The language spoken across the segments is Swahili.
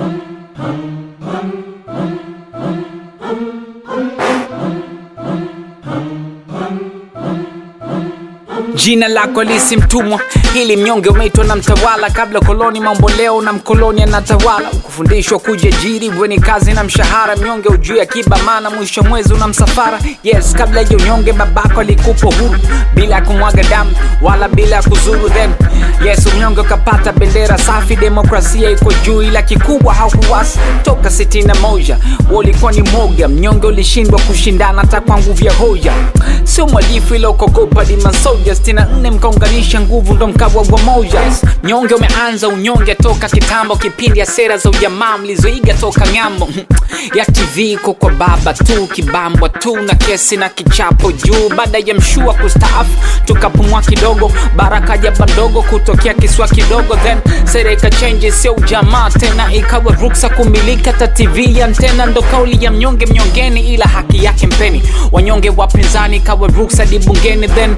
Jina lako lisi mtumwa, hili mnyonge umeitwa na mtawala. Kabla koloni mambo leo na mkoloni anatawala. Kufundishwa kujiajiri weni kazi na mshahara, mnyonge ujui akiba, maana mwisho mwezi una msafara. Yes, kabla ya unyonge babako alikupa huru bila ya kumwaga damu wala bila ya kuzuru. Then yes, unyonge ukapata bendera safi, demokrasia iko juu, ila kikubwa haukuwasi toka sitini na moja walikuwa ni moga. Mnyonge ulishindwa kushindana hata kwa nguvu ya hoja, sio mwalifu ila ukogopa dima soja sitini na nne mkaunganisha nguvu ndo mkawa wa moja. Mnyonge umeanza unyonge toka kitambo, kipindi ya sera za ujamaa mlizoiga toka ng'ambo ya TV iko kwa baba tu, kibambwa tu na kesi na kichapo juu. Baada ya mshua kustaafu, tukapumua kidogo, baraka jaba ndogo kutokea kiswa kidogo, then sera ikachenji, sio ujamaa tena, ikawa ruksa kumilika ta TV ya antena. Ndo kauli ya mnyonge mnyongeni, ila haki yake mpeni. Wanyonge wapinzani ikawa ruksa dibungeni, then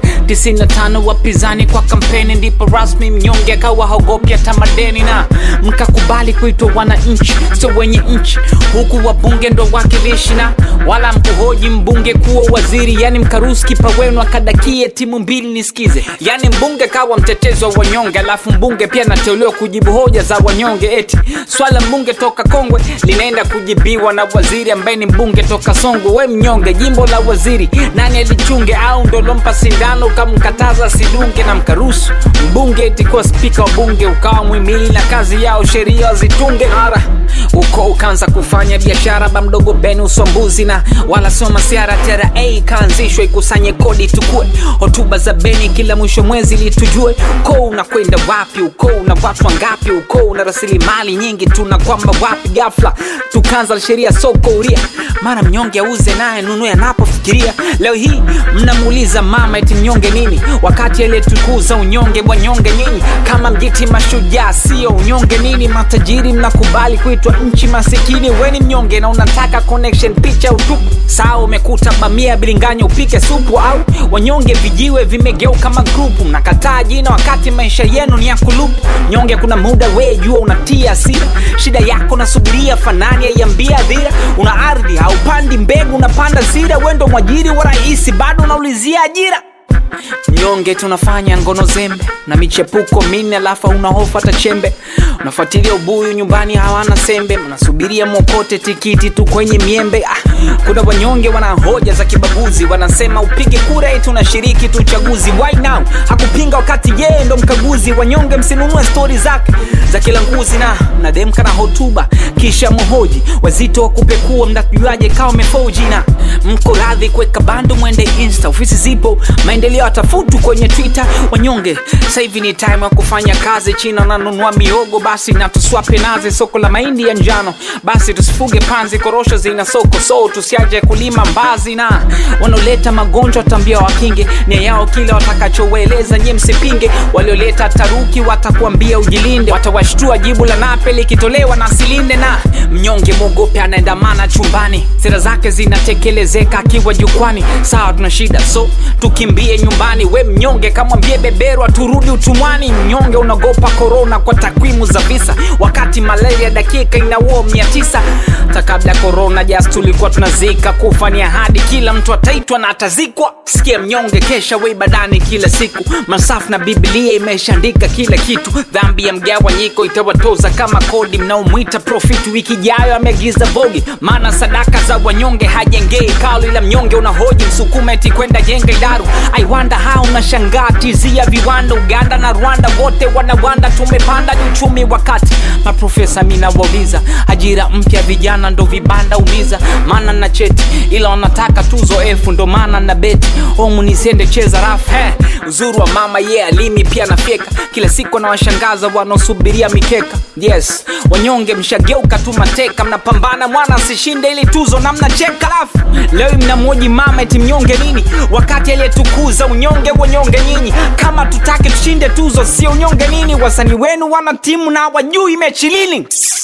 95 wapinzani kwa kampeni, ndipo rasmi mnyonge akawa haogopi hata madeni, na mkakubali kuitwa wananchi, sio wenye nchi, huku wabunge ndo wakilishi na wala mkuhoji mbunge kuwa waziri, yani mkaruhusu kipa wenu akadakie timu mbili. Nisikize, yani mbunge kawa mtetezi wa wanyonge, alafu mbunge pia anateuliwa kujibu hoja za wanyonge. Eti swala mbunge toka Kongwe linaenda kujibiwa na waziri ambaye ni mbunge toka Songwe. We mnyonge, jimbo la waziri nani alichunge? Au ndo lompa sindano ukamkataza sidunge na mkaruhusu mbunge eti kuwa spika wa bunge, ukawa mwimili na kazi yao sheria wazitunge. Mara uko ukaanza kufanya biashara ba mdogo beni uswambuzi na wala sio masiara. TRA ikaanzishwa ikusanye kodi tukue hotuba za beni kila mwisho mwezi ili tujue uko unakwenda wapi, uko una watu wangapi, uko una rasilimali nyingi tuna kwamba wapi. Ghafla tukaanza sheria soko uria, mara mnyonge auze naye nunue anapofikiria. Leo hii mnamuuliza mama eti mnyonge nini, wakati aliyetukuza unyonge wanyonge nyinyi. Kama mjiti mashujaa sio unyonge nini? Matajiri mnakubali kuitwa nchi masikini, weni mnyonge na unataka connection picha utupu. Saa umekuta bamia bilinganya upike supu, au wanyonge vijiwe vimegeuka magrupu. Mnakataa jina wakati maisha yenu ni ya kulupu. Nyonge kuna muda we jua unatia hasira, shida yako nasubiria fanani aiambia dhira. Una ardhi haupandi mbegu, unapanda zira. Wendo mwajiri wa rahisi, bado unaulizia ajira Mnyonge tunafanya ngono zembe na michepuko minne, alafu una hofu hata chembe. Unafuatilia ubuyu nyumbani hawana sembe, mnasubiria mwokote tikiti tu kwenye miembe. Ah, kuna wanyonge wana hoja za kibaguzi, wanasema upige kura eti unashiriki tu uchaguzi. Why now hakupinga wakati yeye ndo mkaguzi. Wanyonge msinunue stori zake za kila nguzi, na mnademka na hotuba kisha mhoji wazito wa kupekua, mnajuaje kawa mefoji na mko radhi kuweka bando mwende insta, ofisi zipo maendeleo atafutu kwenye Twitter. Wanyonge sasa hivi ni time ya kufanya kazi. China nanunua miogo, basi na tuswape nazi. Soko la mahindi ya njano, basi tusifuge panzi. Korosho zina soko, so tusiaje kulima mbazi. Na wanaoleta magonjwa tambia wakinge, nia yao kile watakachowaeleza nye msipinge. Walioleta taruki watakuambia ujilinde, watawashtua jibu la nape likitolewa na silinde. Na mnyonge mwogope anaendamana chumbani, sera zake zinatekelezeka akiwa jukwani. Sawa, tuna shida so tukimbie nyumbani. We mnyonge kamwambie beberwa turudi utumwani. Mnyonge unagopa korona kwa takwimu za visa, wakati malaria dakika inaua mia tisa. Hata kabla ya korona jas tulikuwa tunazika, kufa ni ahadi, kila mtu ataitwa na atazikwa. Sikia mnyonge, kesha we badani kila siku, masafu na Biblia imeshaandika kila kitu. Dhambi ya mgawanyiko itawatoza kama kodi, mnaomwita profiti wiki ijayo ameagiza vogi, maana sadaka za wanyonge hajengei kalu, ila mnyonge unahoji msukuma eti kwenda jenga idaru I wonder how unashangaa tizia viwanda Uganda na Rwanda wote wanawanda, tumepanda ni uchumi wakati maprofesa mina wauliza ajira mpya vijana ndo vibanda umiza, maana na cheti ila wanataka tuzo efu, ndo maana na beti omu nisiende cheza rafu hey, uzuri wa mama ye yeah, alimi pia nafyeka kila siku na washangaza wanaosubiria mikeka. Yes, wanyonge mshageuka tu mateka, mnapambana mwana asishinde ili tuzo na mnacheka, alafu leo mnamwoji mama eti mnyonge nini wakati aliyetukuza unyonge wanyonge nyinyi. Kama tutake tushinde tuzo, sio unyonge nini? Wasanii wenu wana timu na wajui mechi lini?